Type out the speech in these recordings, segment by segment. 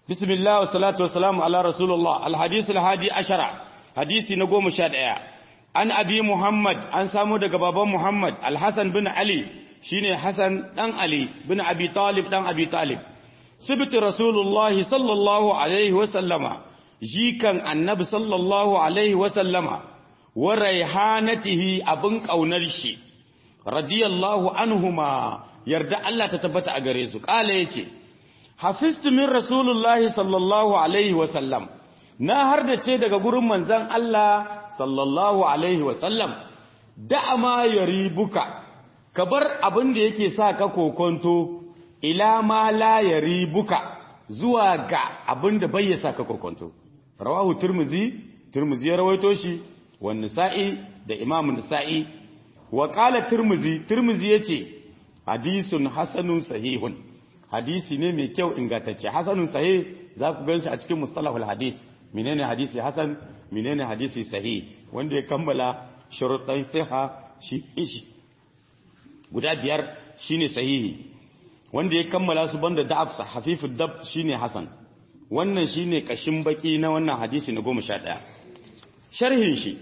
bismillah wa salatu wa salamu ala rasulullah alhadith alhadi ashara hadisi na goma sha ɗaya an abi muhammad an samu daga baban muhammad alhassan bin ali shine hassan dan ali bin abi talib dan abi talib sibiti rasulullah sallallahu alaihi wa sallama jikan annabi sallallahu alaihi wa sallama wa raihanatihi abin kaunar shi radiyallahu anhuma yarda Allah ta tabbata a gare su kala yace hafiztu min rasulullahi sallallahu alaihi wa sallam na har da ce daga gurin manzon Allah sallallahu alaihi wa sallam da ma yaribuka ka bar abin da yake sa ka kokonto ila ma la yaribuka zuwa ga abin da bai sa ka kokonto rawahu turmuzi turmuzi ya rawaito shi wa nisa'i da imam nisa'i wa qala turmuzi turmuzi yace hadisun hasanun sahihun hadisi ne mai kyau ingantacce hasanun sahih za ku ganshi a cikin mustalahul hadis menene hadisi hasan menene hadisi sahih wanda ya kammala sharuɗan siha shi shi guda biyar shine sahihi wanda ya kammala su banda da'af hafifud dab shine hasan wannan shine kashin baki na wannan hadisi na 11 sharhin shi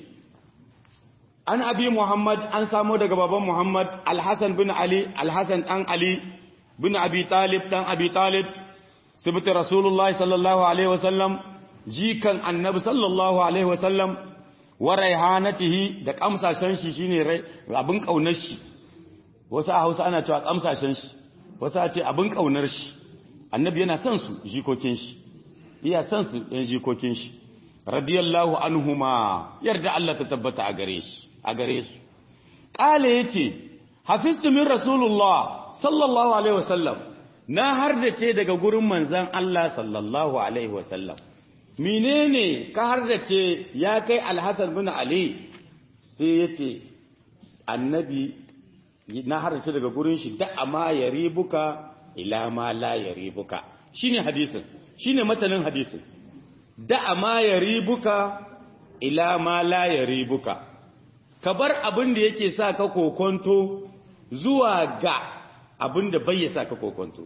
an abi muhammad an samo daga baban muhammad alhassan bin ali alhassan dan ali bin abi talib dan abi talib sibiti rasulullahi sallallahu alaihi wasallam jikan annabi sallallahu alaihi wasallam wa raihanatihi da kamsashen shi shine abin kaunar shi wasu a Hausa ana cewa kamsashen shi wasu a ce abin kaunar shi annabi yana son su jikokin shi iya son su yan jikokin shi radiyallahu anhuma yarda Allah ta tabbata a gare shi a gare su kale yace hafiztu min rasulullah sallallahu alaihi wasallam na hardace daga gurin manzon Allah sallallahu alaihi wasallam menene ka hardace ya kai alhasan bin ali sai yace annabi na hardace daga gurin shi da amma yaribuka ila ma la yaribuka shine hadisin shine matanin hadisin da amma yaribuka ila ma la yaribuka ka bar abin da yake sa ka kokonto zuwa ga abin da bai sa ka kokonto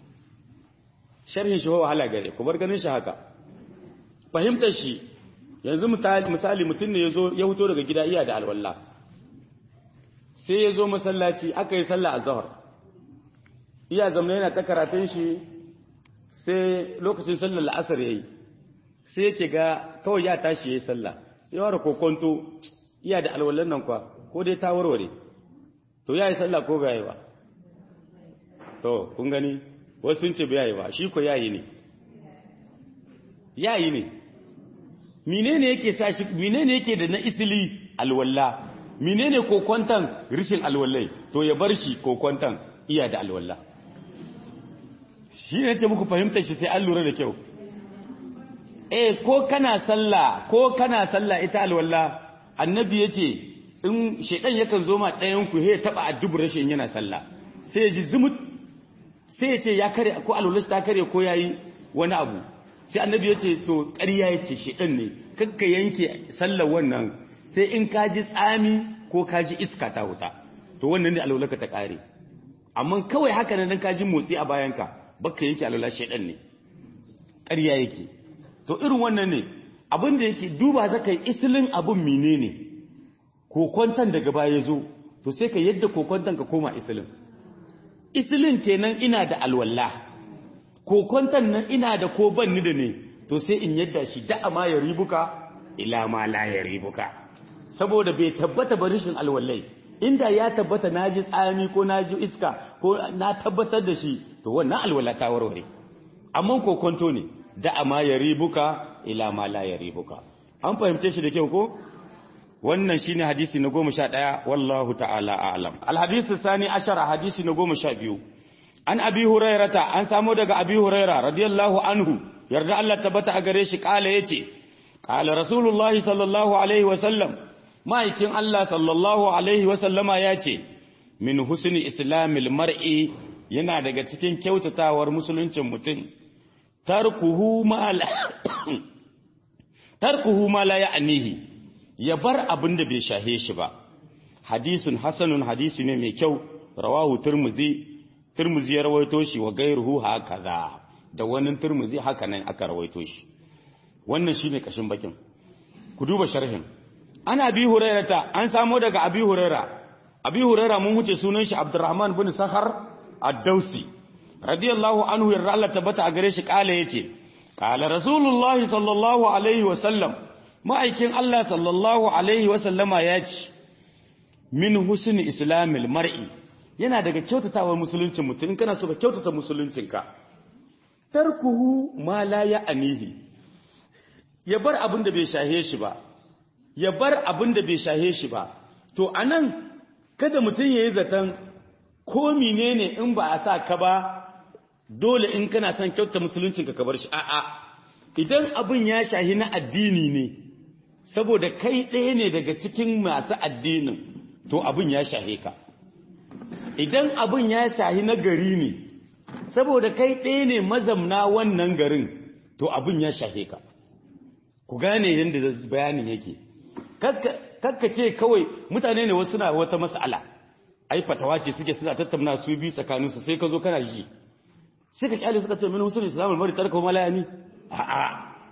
sharhin shi wahala gare ku bar ganin shi haka fahimtar shi yanzu misali mutum ne ya huto daga gida iya da alwallah sai ya zo masallaci aka yi sallah a zahar iya zamana yana ta karatun shi sai lokacin sallar la'asar ya yi sai yake ga kawai ya tashi ya yi sallah sai wara kokonto iya da alwallan nan kwa ko dai ta warware to ya yi sallah ko bai yi ba to kun gani wasu sun ce bai yi ba shi ko yayi ne yayi ne menene yake sa shi menene yake da na isili alwalla menene kokontan rishin alwallai to ya bar shi kokontan iya da alwalla shi ne ce muku fahimtar shi sai an lura da kyau eh ko kana sallah ko kana sallah ita alwalla annabi yace in shedan yakan zo ma ɗayan ku he taba addubu rashin yana sallah sai ji zumut sai ya ce ya kare ko alwala ta kare ko yayi wani abu sai annabi yace to ƙarya yace shedan ne kakka yanke sallar wannan sai in ka ji tsami ko ka ji iska ta huta to wannan ne alwala ka ta kare amma kawai haka nan ka ji motsi a bayanka baka yanke alwala shedan ne ƙarya yake to irin wannan ne abin da yake duba zaka yi isilin abin menene kokontan daga baya zo to sai ka yadda kokontan ka koma isilin isilin kenan ina da alwala kokontan nan ina da ko ban ni da ne to sai in yadda shi da ma ya ribuka ila ma la ya ribuka saboda bai tabbata ba rishin alwallai inda ya tabbata naji tsami ko naji iska ko na tabbatar da shi to wannan alwala ta warware amma kokonto ne da ma ya ribuka ila ma la ya ribuka an fahimce shi da kyau ko wannan shine hadisi na 11 wallahu ta'ala a'lam alhadisi sani ashara hadisi na 12 an abi hurairata an samu daga abi huraira radiyallahu anhu yarda Allah tabbata a gare shi kala yace kala rasulullahi sallallahu alaihi wa sallam ma'aikin Allah sallallahu alaihi wa sallama yace min husni islamil mar'i yana daga cikin kyautatawar musuluncin mutum tarkuhu ma tarkuhu ma la ya'nihi ya bar abin da bai shahe shi ba hadisun hasanun hadisi ne mai kyau rawahu turmuzi turmuzi ya rawaito shi wa gairuhu hakaza da wani turmuzi haka nan aka rawaito shi wannan shine kashin bakin ku duba sharhin ana bi hurairata an samo daga abi huraira abi huraira mun wuce sunan shi abdurrahman bin sakhar ad-dausi radiyallahu anhu yarda Allah tabbata a gare shi kala yace kala rasulullahi sallallahu alaihi wa sallam ma'aikin Allah sallallahu alaihi wa sallama yace min husni islamil mar'i yana daga kyautatawar musuluncin mutum in kana so ka kyautata musuluncinka tarkuhu ma la ya'nihi ya bar abin da bai shahe shi ba ya bar abin da bai shahe shi ba to anan kada mutum yayi zaton ko menene in ba a sa ka ba dole in kana son kyautata musuluncinka ka bar shi a'a idan abin ya shahi na addini ne saboda kai ɗaya ne daga cikin masu addinin to abin ya shahe ka idan abin ya shahi na gari ne saboda kai ɗaya ne mazamna wannan garin to abin ya shahe ka ku gane yadda bayanin yake kakka ce kawai mutane ne wasu na wata mas'ala ai fatawa ce suke suna tattauna su bi tsakaninsu sai ka zo kana ji sai ka kyale suka ce min musulun islamul mari tarka malayani a'a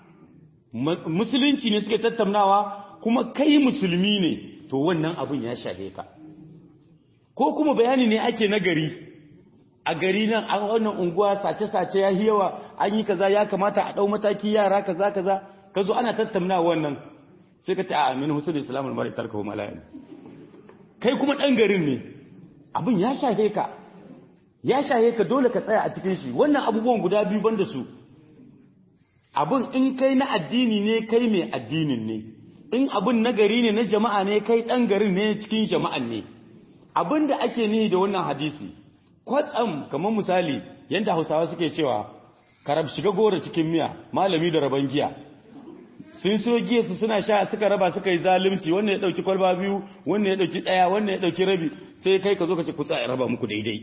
musulunci ne suke tattaunawa kuma kai musulmi ne to wannan abin ya shahe ka ko kuma bayani ne ake na gari a gari nan a wannan unguwa sace-sace ya yawa an yi kaza ya kamata a ɗau mataki yara kaza kaza ka zo ana tattauna wannan sai ka ce a amin husul islamul mari tarka wa malayan kai kuma ɗan garin ne abin ya shahe ka ya shahe ka dole ka tsaya a cikin shi wannan abubuwan guda biyu banda su abin in kai na addini ne kai mai addinin ne in abin na gari ne na jama'a ne kai ɗan garin ne cikin jama'an ne abin da ake nihi da wannan hadisi kwatsam kamar misali yadda hausawa suke cewa karab shiga gora cikin miya malami da raban giya sun so giya su suna sha suka raba suka yi zalunci wannan ya dauki kwalba biyu wannan ya dauki daya wannan ya dauki rabi sai kai ka zo ka ce ku tsaya raba muku daidai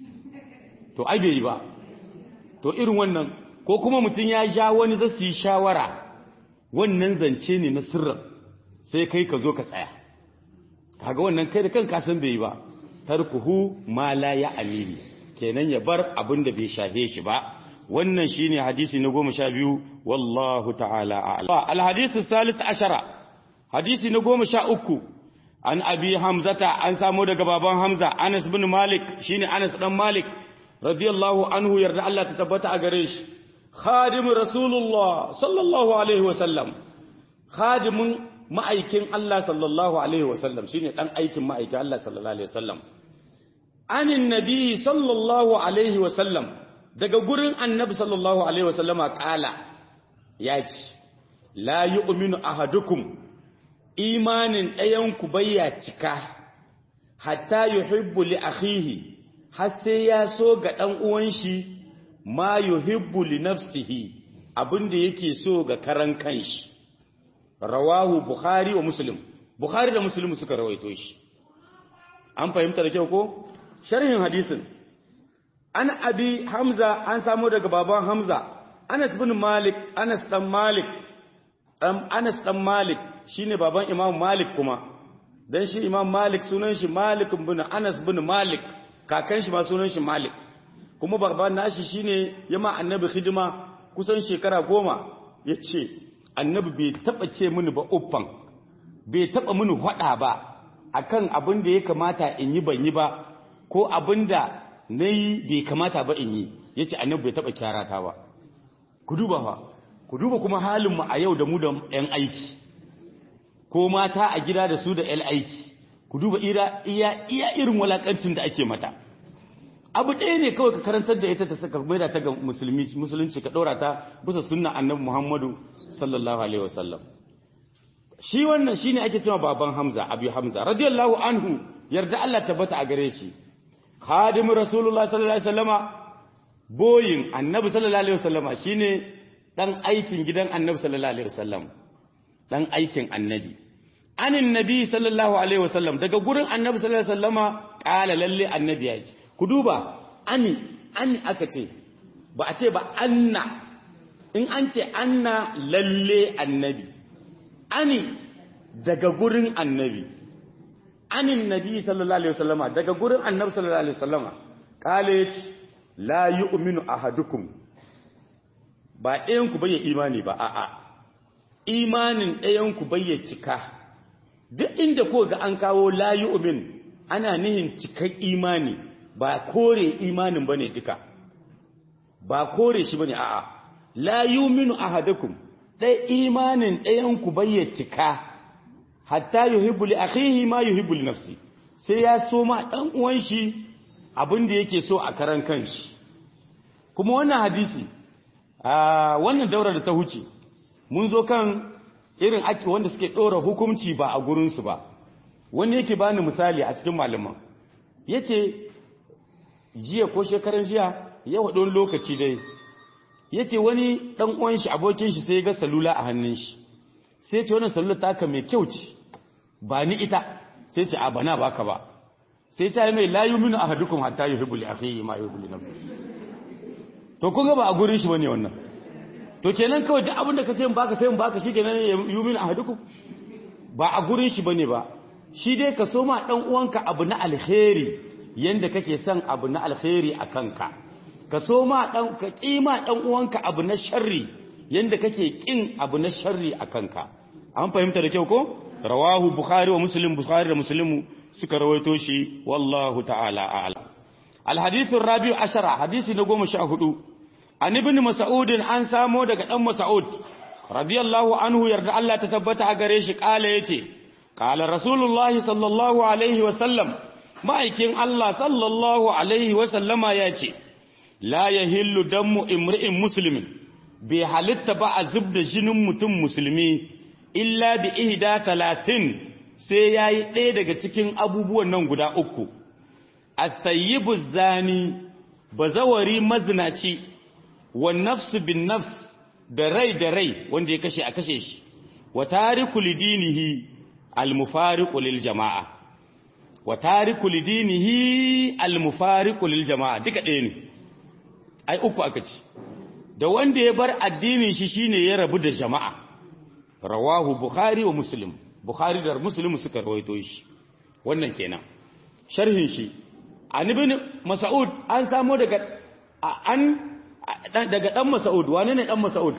to ai bai yi ba to irin wannan ko kuma mutum ya ja wani za su yi shawara wannan zance ne na sirrin sai kai ka zo ka tsaya kaga wannan kai da kanka san bai yi ba tarkuhu ma la ya amini kenan ya bar abin da bai shahe shi ba wannan shine hadisi na goma sha biyu wallahu ta'ala a'lam alhadisu salis ashara hadisi na goma sha uku an abi hamzata an samo daga baban hamza anas bin malik shine anas dan malik radiyallahu anhu yarda Allah ta tabbata a gare shi khadimu rasulullah sallallahu alaihi wa sallam khadimun ma'aikin Allah sallallahu alaihi wa sallam shine dan aikin ma'aikin Allah sallallahu alaihi wa sallam anin nabi sallallahu alaihi wa sallam daga gurin annabi sallallahu alaihi wa sallama kala ya ce la yu'minu ahadukum imanin ɗayanku bayya cika hatta yuhibbu li akhihi har sai ya so ga ɗan uwan shi ma yuhibbu li nafsihi abinda yake so ga karan kanshi rawahu bukhari wa muslim bukhari da muslim suka rawaito shi an fahimta da kyau ko sharhin hadisin an abi hamza an samu daga baban hamza anas bin malik anas dan malik anas dan malik shine baban imam malik kuma dan shi imam malik sunan shi malik bin anas bin malik kakan shi ma sunan shi malik kuma baban nashi shine yama annabi hidima kusan shekara goma yace annabi bai taba ce mini ba uffan bai taba mini hada ba akan abin da ya kamata in yi ban yi ba ko abin da nayi bai kamata ba in yi yace annabi bai taba kyarata ba ku duba fa ku duba kuma halin mu a yau da mu da yan aiki ko mata a gida da su da yan aiki ku duba iya iya irin walakancin da ake mata abu ɗaya ne kawai ka karantar da ita ta saka maida ta ga musulmi musulunci ka ɗora ta bisa sunna annabi muhammadu sallallahu alaihi wasallam shi wannan shine ake cewa baban hamza abu hamza radiyallahu anhu yarda Allah tabbata a gare shi khadimu rasulullah sallallahu alaihi wasallama boyin annabi sallallahu alaihi wasallama shine dan aikin gidan annabi sallallahu alaihi wasallam dan aikin annabi anin nabi sallallahu alaihi wasallam daga gurin annabi sallallahu alaihi wasallama kala lalle annabi ya ce ku duba ani ani aka ce ba a ce ba anna in an ce anna lalle annabi ani daga gurin annabi anin nabi sallallahu alaihi wasallama daga gurin annabi sallallahu alaihi wasallama kale ya ce la yu'minu ahadukum ba ɗayan ku bai imani ba a'a imanin ɗayan ku bai cika duk inda ko ga an kawo la yu'min ana nihin cikar imani ba kore imanin bane duka ba kore shi bane a'a la yu'minu ahadukum dai imanin ɗayan ku bai cika hatta yuhibbu li akhihi ma yuhibbu li nafsi sai ya so ma dan uwan shi abin da yake so a karan kanshi kuma wannan hadisi a wannan daura da ta huce mun zo kan irin ake wanda suke dora hukunci ba a gurin su ba wani yake bani misali a cikin malaman yace jiya ko shekaran jiya ya wado lokaci dai yace wani dan uwan shi abokin shi sai ya ga salula a hannun shi sai ce wannan salula taka mai kyau ce ba ni ita sai ce a bana baka ba sai ta yi mai la yuminu ahadukum hatta yuhibbu li akhihi ma yuhibbu li nafsihi to kun ga ba a gurin shi bane wannan to kenan kawai duk abin da kace in baka sai in baka shi kenan yuminu ahadukum ba a gurin shi bane ba shi dai ka so ma dan uwanka abu na alkhairi yanda kake son abu na alkhairi a kanka ka so ma dan ka kima dan uwanka abu na sharri yanda kake kin abu na sharri a kanka an fahimta da kyau ko rawahu bukhari wa muslim bukhari da muslimu suka rawaito shi wallahu ta'ala a'lam الحديث الرابع عشر حديث نقوم شاهدوا عن ابن مسعود an samo daga dan Mas'ud radiyallahu anhu yarda Allah ta tabbata a gare shi kala yace qala rasulullah sallallahu alaihi wa sallam ma'aikin Allah sallallahu alaihi wa sallama yace la yahillu damu imri'in muslimin bi halitta ba a zubda jinin mutum musulmi illa bi ihda talatin sai yayi ɗaya daga cikin abubuwan nan guda uku الثيب الزاني bazawari mazinaci wa nafsu bin nafs da rai da rai wanda ya kashe a kashe shi wa tariku lidinihi almufariqu lil jamaa wa tariku lidinihi almufariqu lil jamaa duka ɗaya ne ai uku aka ci da wanda ya bar addinin shi shine ya rabu da jama'a rawahu bukhari wa muslim bukhari da muslim suka rawaito shi wannan kenan sharhin shi an ibn mas'ud an samu daga an daga dan mas'ud wane ne dan mas'ud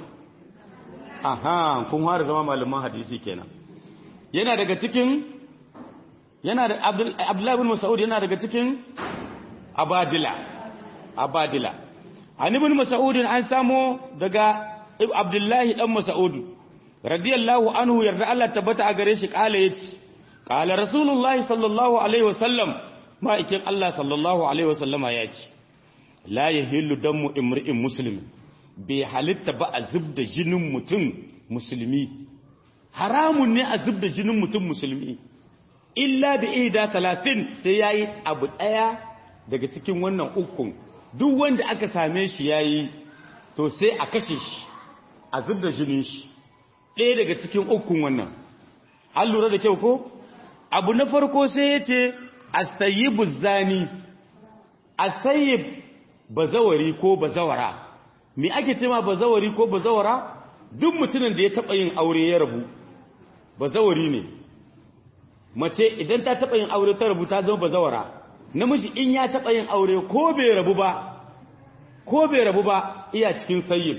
aha kun fara zama malaman hadisi kenan yana daga cikin yana da abdullah ibn mas'ud yana daga cikin abadila abadila an ibn mas'ud an samu daga abdullahi dan mas'ud radiyallahu anhu yarda Allah tabbata a gare shi kala yace kala rasulullahi sallallahu alaihi wasallam ma'aikin Allah sallallahu Alaihi wasallama ya ce, La ya hillu don mu imri'in musulmi, bai halitta ba a zub da jinin mutum musulmi, haramun ne a zub da jinin mutum musulmi, illa da ida talatin sai ya yi abu ɗaya daga cikin wannan ukun, duk wanda aka same shi ya yi, to sai a kashe shi, a zub da jinin shi, ɗaya daga cikin ukun wannan. An lura da kyau ko? Abu na farko sai ya ce, asayibu zani asayib bazawari ko bazawara me ake cewa bazawari ko bazawara duk mutumin da ya taba yin aure ya rabu bazawari ne mace idan ta taba yin aure ta rabu ta zama bazawara namiji in ya taba yin aure ko bai rabu ba ko bai rabu ba iya cikin sayyib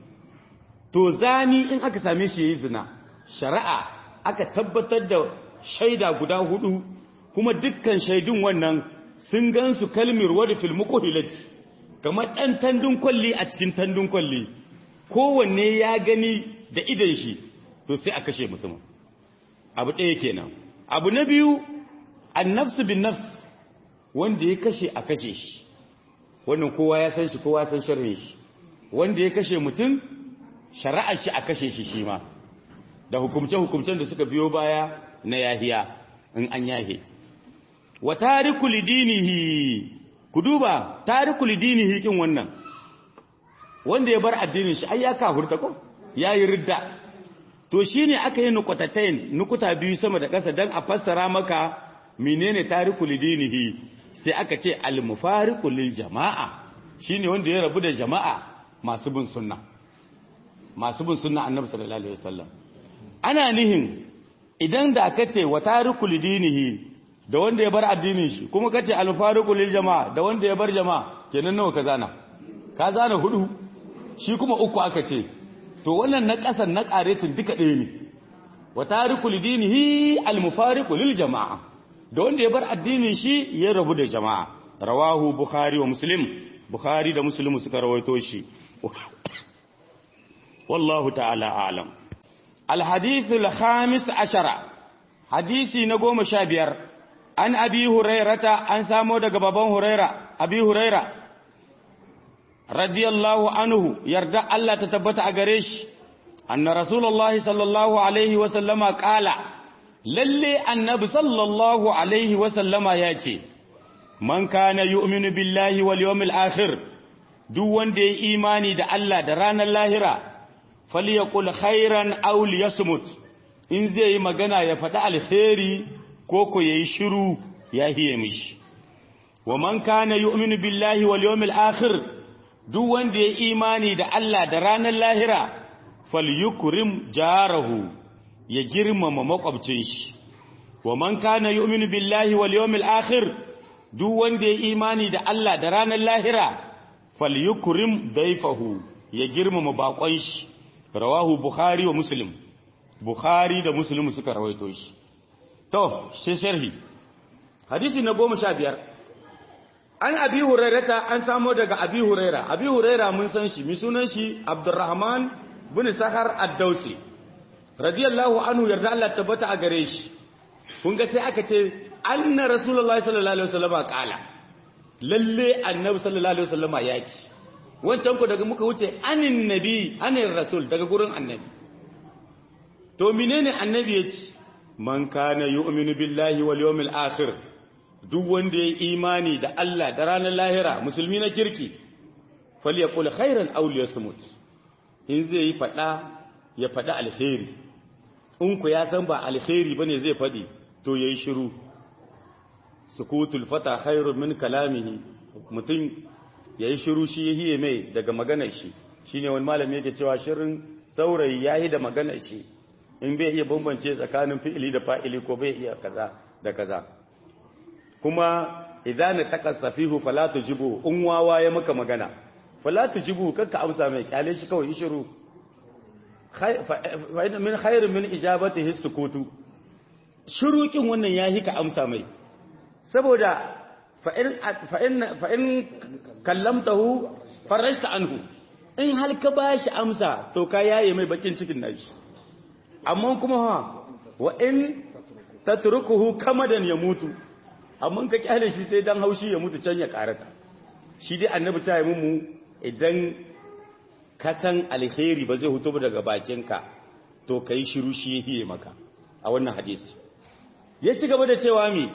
to zani in aka same shi yayi zina shari'a aka tabbatar da shaida guda hudu kuma dukkan shaidun wannan sun gansu kalmir wadda fil muqhilat kamar dan tandun kwalli a cikin tandun kwalli kowanne ya gani da idan shi to sai a kashe mutum abu ɗaya kenan abu na biyu annafsu bin nafs wanda ya kashe a kashe shi wannan kowa ya san shi kowa san sharrin shi wanda ya kashe mutum shari'ar shi a kashe shi shi ma da hukumce-hukumcen da suka biyo baya na yahiya in an yahe wa tariku lidinihi ku duba tariku lidinihi kin wannan wanda ya bar addinin shi ai ya kafurta ko yayi ridda to shine aka yi nuqatatain nukuta biyu sama da ƙasa dan a fassara maka menene tariku lidinihi sai aka ce al mufariqu lil jamaa shine wanda ya rabu da jama'a masu bin sunna masu bin sunna annabi sallallahu alaihi wasallam ana nihin idan da aka ce wa tariku lidinihi da wanda ya bar addinin shi kuma kace al-fariqu lil jama'a da wanda ya bar jama'a kenan nawa ka zana ka zana hudu shi kuma uku aka ce to wannan na ƙasan na ƙaretin duka ɗaya ne wa tariku lidinihi almufariqu lil jama'a da wanda ya bar addinin shi ya rabu da jama'a rawahu bukhari wa muslim bukhari da muslim suka rawaito shi wallahu ta'ala a'lam alhadith alkhamis ashara hadisi na goma sha biyar an abi hurairata an samo daga baban huraira abi huraira radiyallahu anhu yarda Allah ta tabbata a gare shi anna rasulullahi sallallahu alaihi wa sallama qala lalle annabi sallallahu alaihi wa sallama ya ce man kana yu'minu billahi wal yawmil akhir duk wanda ya imani da Allah da ranar lahira falyaqul khairan aw liyasmut in zai yi magana ya faɗi alheri ko ko yayi shiru ya hiye mishi wa man kana yu'minu billahi wal yawmil akhir duk wanda ya imani da Allah da ranar lahira falyukrim jarahu ya girmama makwabcin shi wa man kana yu'minu billahi wal yawmil akhir duk wanda ya imani da Allah da ranar lahira falyukrim dayfahu ya girmama bakon shi rawahu bukhari wa muslim bukhari da muslim suka rawaito shi to sai sharhi hadisi na 15 an abi hurairata an samo daga abi huraira abi huraira mun san shi mi sunan shi abdurrahman bin sahar ad-dausi radiyallahu anhu yarda Allah tabbata a gare shi kun ga sai aka ce anna rasulullahi sallallahu alaihi wasallam qala lalle annabi sallallahu alaihi wasallam ya ce wancan ku daga muka wuce anin nabi anin rasul daga gurin annabi to menene annabi ya ce man kana yu'minu billahi wal yawmil akhir duk wanda ya imani da Allah da ranar lahira musulmi na kirki falyaqul khairan aw liyasmut in zai yi fada ya fada alheri in ku ya san ba alheri bane zai fadi to yayi shiru sukutul fata khairun min kalamihi mutum yayi shiru shi yahiye mai daga maganar shi shine wani malami yake cewa shirin saurayi yayi da maganar shi in bai iya bambance tsakanin fi'ili da fa'ili ko bai iya kaza da kaza kuma idan taka safihu fala tujibu in wawa ya maka magana fala tujibu kanka amsa mai kyale shi kawai shiru min khairin min ijabatihi sukutu shurukin wannan yahi ka amsa mai saboda fa in fa in fa in kallamtahu farajta anhu in hal ka bashi amsa to ka yaye mai bakin cikin nashi amma kuma ha wa in tatrukuhu kamadan ya mutu amma ka kyale shi sai dan haushi ya mutu can ya karata shi dai annabi ta yi mu idan ka san alheri ba zai hutu daga bakinka to kai shiru shi yake maka a wannan hadisi ya ci gaba da cewa mi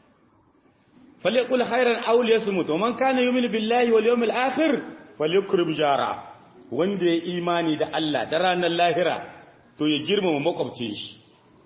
falyakul khairan aw liyasmut man kana yu'minu billahi wal yawmil akhir falyukrim jara wanda ya imani da Allah da ranar lahira to ya girmama makwabcin shi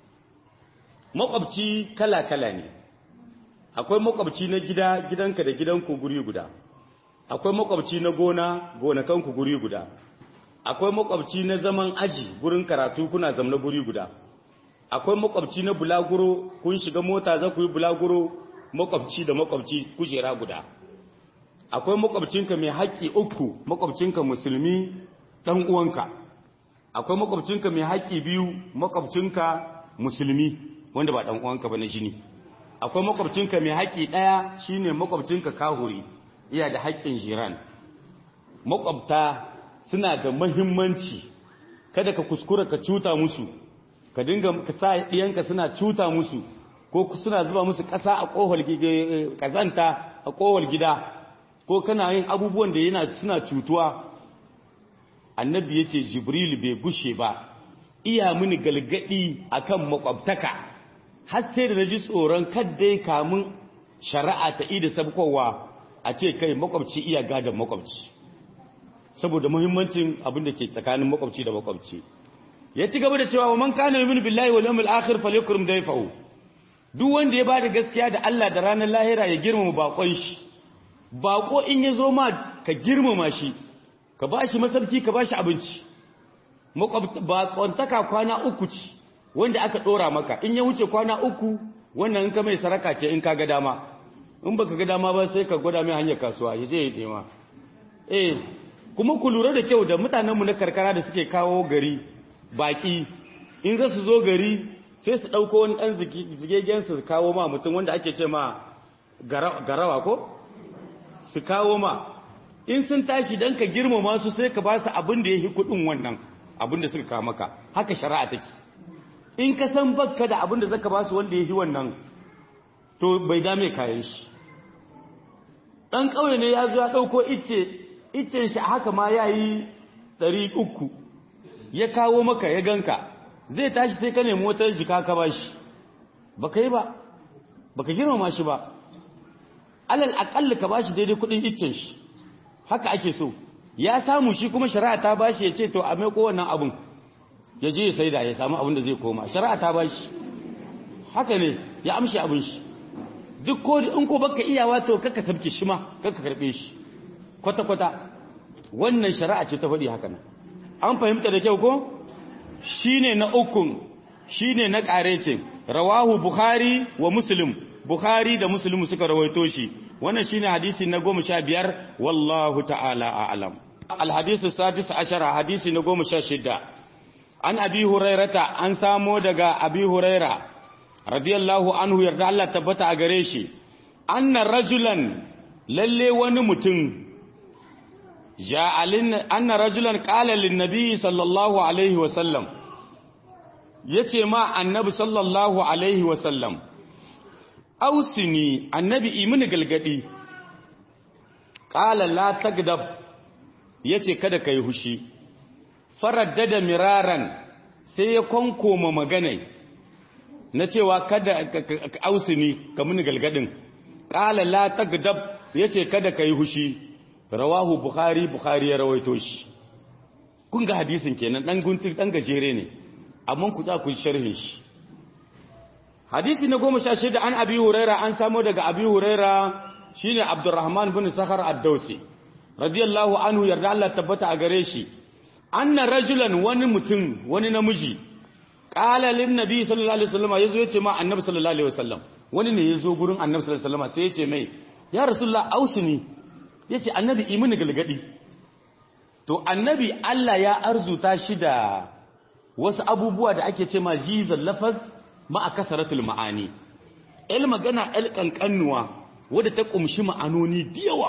makwabci kala kala ne akwai makwabci na gida gidanka da gidanku guri guda akwai makwabci na gona gonakanku guri guda akwai makwabci na zaman aji gurin karatu kuna zamna guri guda akwai makwabci na bulaguro kun shiga mota za ku yi bulaguro makwabci da makwabci kujera guda akwai makwabcinka mai haƙƙi uku makwabcinka musulmi ɗan uwanka akwai makwabcinka mai haƙƙi biyu makwabcinka musulmi wanda ba ɗan uwanka ba na jini akwai makwabcinka mai haƙƙi ɗaya shine makwabcinka kahuri iya da haƙƙin jiran makwabta suna da mahimmanci kada ka kuskura ka cuta musu ka dinga ka sa ɗiyanka suna cuta musu ko suna zuba musu ƙasa a ƙohol ƙazanta a ƙohol gida ko kana yin abubuwan da yana suna cutuwa annabi ya ce jibril bai gushe ba iya mini galgadi akan makwabtaka har sai da naji tsoron kaddai kamun shari'a ta ida sabkowa a ce kai makwabci iya gadon makwabci saboda muhimmancin abin da ke tsakanin makwabci da makwabci ya ci gaba da cewa wa man kana yu'minu billahi wal yawmil akhir falyakrum dayfahu duk wanda ya bada gaskiya da Allah da ranar lahira ya girmama bakon shi bako in ya zo ma ka girmama shi ka bashi masarki ka bashi abinci bakontaka kwana uku ce wanda aka dora maka in ya wuce kwana uku wannan in ka mai saraka ce in ka ga dama in baka ga dama ba sai ka gwada mai hanyar kasuwa ya je ya nema eh kuma ku lura da kyau da mutanenmu na karkara da suke kawo gari baki in za su zo gari sai su ɗauko wani ɗan zigegen su kawo ma mutum wanda ake ce ma garawa ko su kawo ma in sun tashi don ka girmama su sai ka ba su abin da ya yi kuɗin wannan abin da suka kawo maka haka shari'a take in ka san bakka da abin da zaka ba su wanda ya yi wannan to bai dame kayan shi ɗan ƙauye ne ya zo ya ɗauko ice icen shi haka ma ya yi ɗari uku ya kawo maka ya ganka zai tashi sai ka nemi wata jika ka ba shi ba ka yi ba ba ka girmama shi ba alal aƙalla ka ba shi daidai kuɗin icen shi haka ake so ya samu shi kuma shari'a ta ba shi ya ce to a mai kowannan abin ya je ya saida ya samu abin da zai koma shari'a ta ba shi haka ne ya amshi abin shi duk ko in ko baka iyawa to kaka sabke shi ma kaka karbe shi kwata kwata wannan shari'a ce ta faɗi haka nan an fahimta da kyau ko shine na ukun shine na ƙarecin rawahu bukhari wa muslim bukhari da muslim suka rawaito shi wannan shine hadisi na goma sha biyar wallahu ta'ala a'lam alhadisu sadis ashara hadisi na goma sha shida an abi hurairata an samo daga abi huraira radiyallahu anhu yarda Allah tabbata a gare shi anna rajulan lalle wani mutum ja'alin anna rajulan qala lin nabi sallallahu alaihi wa sallam yace ma annabi sallallahu alaihi wa sallam ausini annabi imini galgadi qala la tagdab yace kada kai hushi faraddada miraran sai ya konkoma maganai na cewa kada ausini ka mini galgadin qala la tagdab yace kada kai hushi rawahu bukhari bukhari ya rawaito shi kun ga hadisin kenan dan guntur dan gajere ne amma ku za ku sharhin shi hadisi na goma sha shida an abi huraira an samo daga abi huraira shine abdurrahman bin sakhar ad-dausi radiyallahu anhu yarda Allah tabbata a gare shi anna rajulan wani mutum wani namiji qala lin nabi sallallahu alaihi wasallam yazo yace ma annabi sallallahu alaihi wasallam wani ne yazo gurin annabi sallallahu alaihi wasallam sai yace mai ya rasulullah ausini yace annabi imini galgadi to annabi Allah ya arzuta shi da wasu abubuwa da ake ce ma jizal lafaz ma'a kasaratul ma'ani el magana el kankanuwa wadda ta kumshi ma'anoni diyawa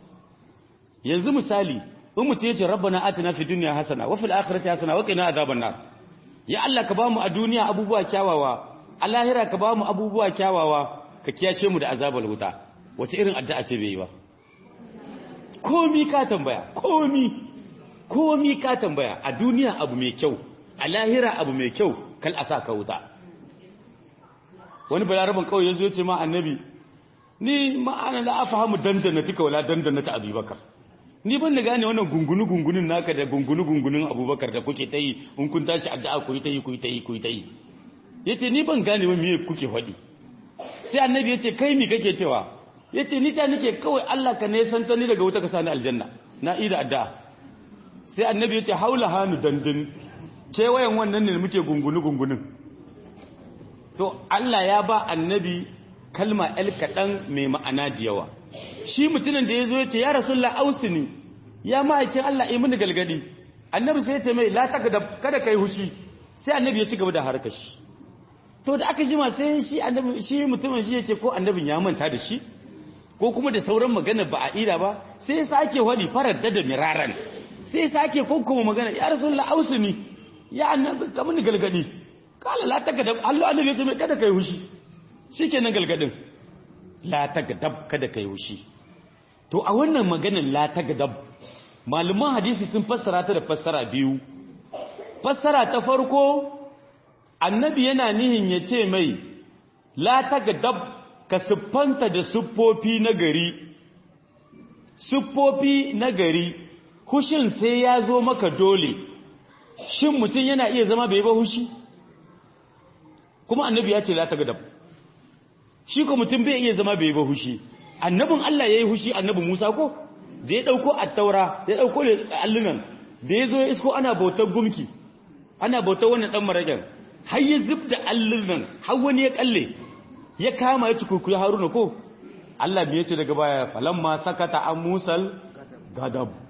yanzu misali in mutum yace rabbana atina fid dunya hasana wa fil akhirati hasana wa qina adhaban nar ya Allah ka bamu a duniya abubuwa kyawawa a lahira ka bamu abubuwa kyawawa ka kiyashe mu da azabar wuta wace irin addu'a ce bai yi ba komi ka tambaya komi komi ka tambaya a duniya abu mai kyau a lahira abu mai kyau kal a sa ka wuta wani balarabin kawai ya zo ce ma annabi ni ma'ana la afahamu dandana tika wala dandana ta abubakar ni ban da gane wannan gungunu gungunin naka da gungunu gungunin abubakar da kuke ta yi in kun tashi addu'a ku yi ta yi ku yi ta yi ku yi ta yi yace ni ban gane wa me kuke faɗi sai annabi yace kai mi kake cewa yace ni ta nake kawai Allah ka ne santa ni daga wuta ka sani aljanna na ida addu'a sai annabi yace haula hanu dandin kewayen wannan ne muke gungunu gungunin to Allah ya ba annabi kalma el kaɗan mai ma'ana da yawa shi mutumin da ya zo ya ce ya rasulullah ausini ya ma'aikin Allah yi mini galgadi annabi sai ya ce mai la kada kai hushi sai annabi ya ci gaba da harkar shi to da aka jima sai shi annabi shi mutumin shi yake ko annabin ya manta da shi ko kuma da sauran magana ba a ida ba sai ya sake wadi farar da da miraran sai ya sake kokkoma magana ya rasulullah ausini ya annabi ka mini galgadi kala la tagadab Allah annabi ya ce mai kada kai hushi shikenan galgadin la tagadab kada kai hushi to a wannan maganar la tagadab malaman hadisi sun fassara ta da fassara biyu fassara ta farko annabi yana nihin ya ce mai la tagadab ka siffanta da siffofi na gari siffofi na gari hushin sai ya zo maka dole shin mutum yana iya zama bai ba hushi kuma annabi ya ce la tagadab shi ko mutum bai iya zama bai ba hushi annabin Allah yayi hushi annabi Musa ko da ya dauko at-taura ya dauko allunan da yazo ya isko ana bautar gumki ana bautar wannan dan marajan har ya zubda allunan har wani ya kalle ya kama ya cikukuyi Haruna ko Allah bai yace daga baya falamma sakata an Musal gadab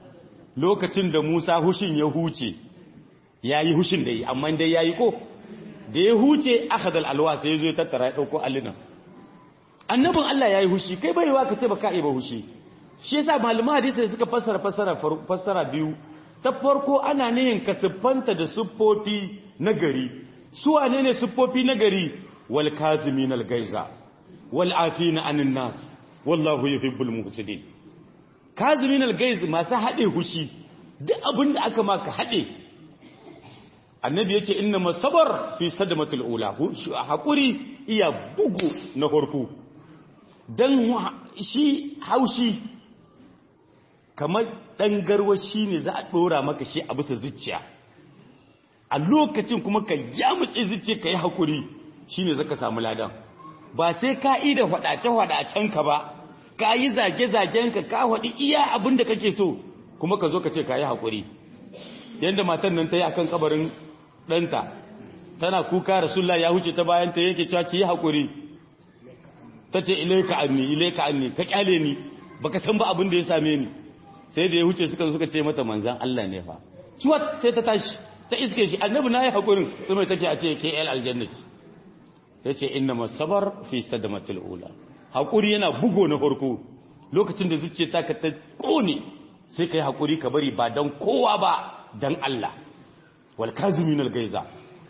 lokacin da Musa hushin ya huce yayi hushin da yi amma dai yayi ko da ya huce akhadha alwa sai yazo ya tattara ya dauko allinan annabin Allah yayi hushi kai bai wa ka ce baka yi ba hushi shi yasa malaman hadisi suka fassara fassara fassara biyu ta farko ana nihin ka siffanta da siffofi na gari su wane ne siffofi na gari wal kazimin al gaiza wal afina anin nas wallahu yuhibbul muhsinin kazimin al gaiz masu hade hushi duk abin da aka maka hade annabi yace inna masabar fi sadmatul ula hakuri iya bugu na farko dan shi haushi kamar ɗan garwashi ne za a ɗora maka shi a bisa zuciya a lokacin kuma ka yamutse zuciya ka yi haƙuri shi ne zaka samu ladan ba sai ka yi da faɗace-faɗacen ka ba ka yi zage-zagen ka ka faɗi iya abin da kake so kuma ka zo ka ce ka yi haƙuri yadda matan nan ta yi akan kabarin ɗanta tana kuka rasulullah ya huce ta bayan ta yake cewa ki yi haƙuri ta ce ilaika anni ilaika anni ka kyale ni baka san ba abin da ya same ni sai da ya huce suka suka ce mata manzan Allah ne fa ciwat sai ta tashi ta iske shi annabi na yi haƙurin sai mai take a ce ke el aljannati ya ce inna masabar fi sadamatul ula haƙuri yana bugo na farko lokacin da zuciya ta ka ta ƙone sai ka yi haƙuri ka bari ba don kowa ba don Allah wal kazimin al gaiza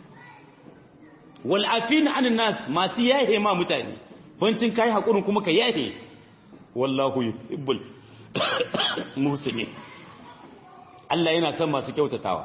wal afina anin nas masu yahe ma mutane bancin kai haƙurin kuma ka yahe wallahu yuhibbul musulmi Allah yana son masu kyautatawa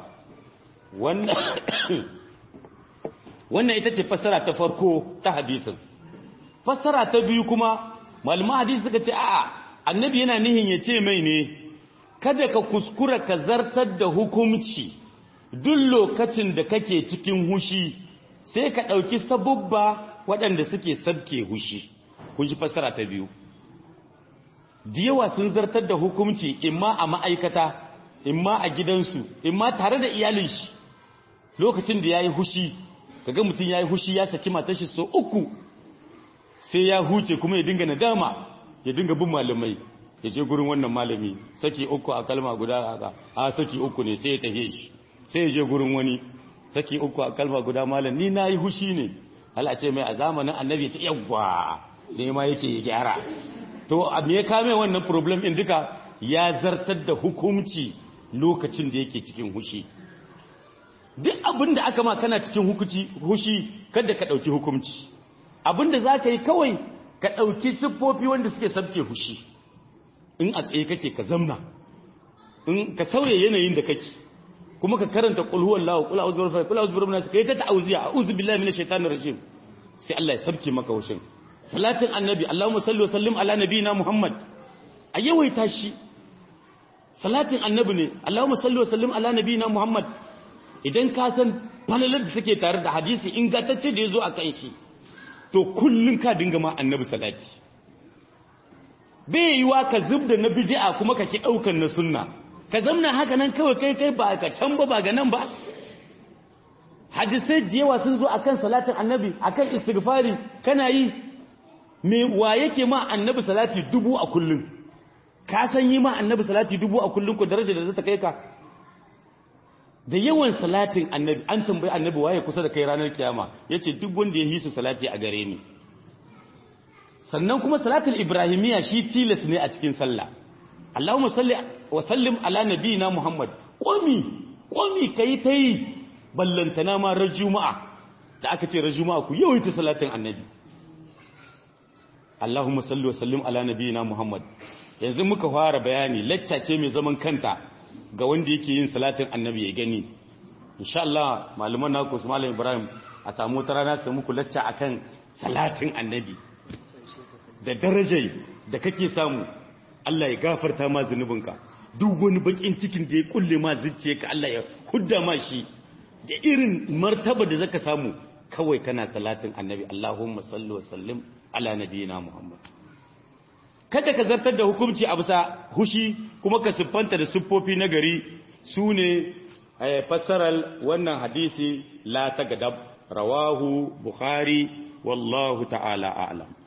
wannan ita ce fassara ta farko ta hadisin fassara ta biyu kuma malaman hadisi suka ce a'a annabi yana nihin ya ce mai ne kada ka kuskura ka zartar da hukumci duk lokacin da kake cikin hushi sai ka ɗauki sabubba waɗanda suke sabke hushi kun ji fassara ta biyu da yawa sun zartar da hukunci imma a ma'aikata imma a gidansu imma tare da iyalin shi lokacin da ya yi hushi kaga mutum ya yi hushi ya saki matashi so uku sai ya huce kuma ya dinga nadama ya dinga bin malamai ya je gurin wannan malami saki uku a kalma guda haka a saki uku ne sai ya tahe shi sai ya je gurin wani saki uku a kalma guda malam ni na yi hushi ne hala ce mai a zamanin annabi ya ce yawwa ne ma yake gyara to a me ya kame wannan problem din duka ya zartar da hukunci lokacin da yake cikin hushi duk abin da aka ma kana cikin hukunci hushi kada ka dauki hukunci abin da zaka yi kawai ka dauki siffofi wanda suke sabke hushi in a tsaye kake ka zamna in ka sauya yanayin da kake kuma ka karanta qul huwallahu qul a'udhu birabbil qul a'udhu birabbin nas kai ta ta'awuziya a'udhu billahi minash shaitanir rajim sai Allah ya sabke maka hushin salatin annabi Allahumma salli wa sallim ala nabiyina Muhammad a yawaita shi salatin annabi ne Allahumma salli wa sallim ala nabiyina Muhammad idan ka san falalar da take tare da hadisi ingantacce da yazo akan shi to kullun ka dinga ma annabi salati bai yiwa ka zubda na bid'a kuma ka ki daukan na sunna ka zamna haka nan kawai kai kai ba ka can ba ba ga nan ba hadisai da yawa sun zo akan salatin annabi akan istighfari kana yi me wa yake ma annabi salati dubu a kullum ka san yi ma annabi salati dubu a kullum ko daraja da zata kai ka da yawan salatin annabi an tambayi annabi waye kusa da kai ranar kiyama yace duk wanda ya yi su salati a gare ni sannan kuma salatul ibrahimiyya shi tilas ne a cikin sallah Allahumma salli wa sallim ala nabiyina Muhammad komi komi kai tai ballantana ma rajuma'a da aka ce rajuma'a ku yawaita salatin annabi Allahumma salli wa sallim ala nabiyina Muhammad yanzu muka fara bayani lacca ce mai zaman kanta ga wanda yake yin salatin annabi ya gani insha Allah malaman naku su malam Ibrahim a samu wata rana su muku lacca akan salatin annabi da darajar da kake samu Allah ya gafarta ma zunubinka duk wani bakin cikin da ya kulle ma zuciyarka Allah ya hudda ma shi da irin martaba da zaka samu kawai kana salatin annabi Allahumma salli wa sallim ala nabiyina Muhammad kada ka zartar da hukunci a bisa hushi kuma ka siffanta da siffofi na gari su ne fassarar wannan hadisi la ta gadab rawahu bukhari wallahu ta'ala a'lam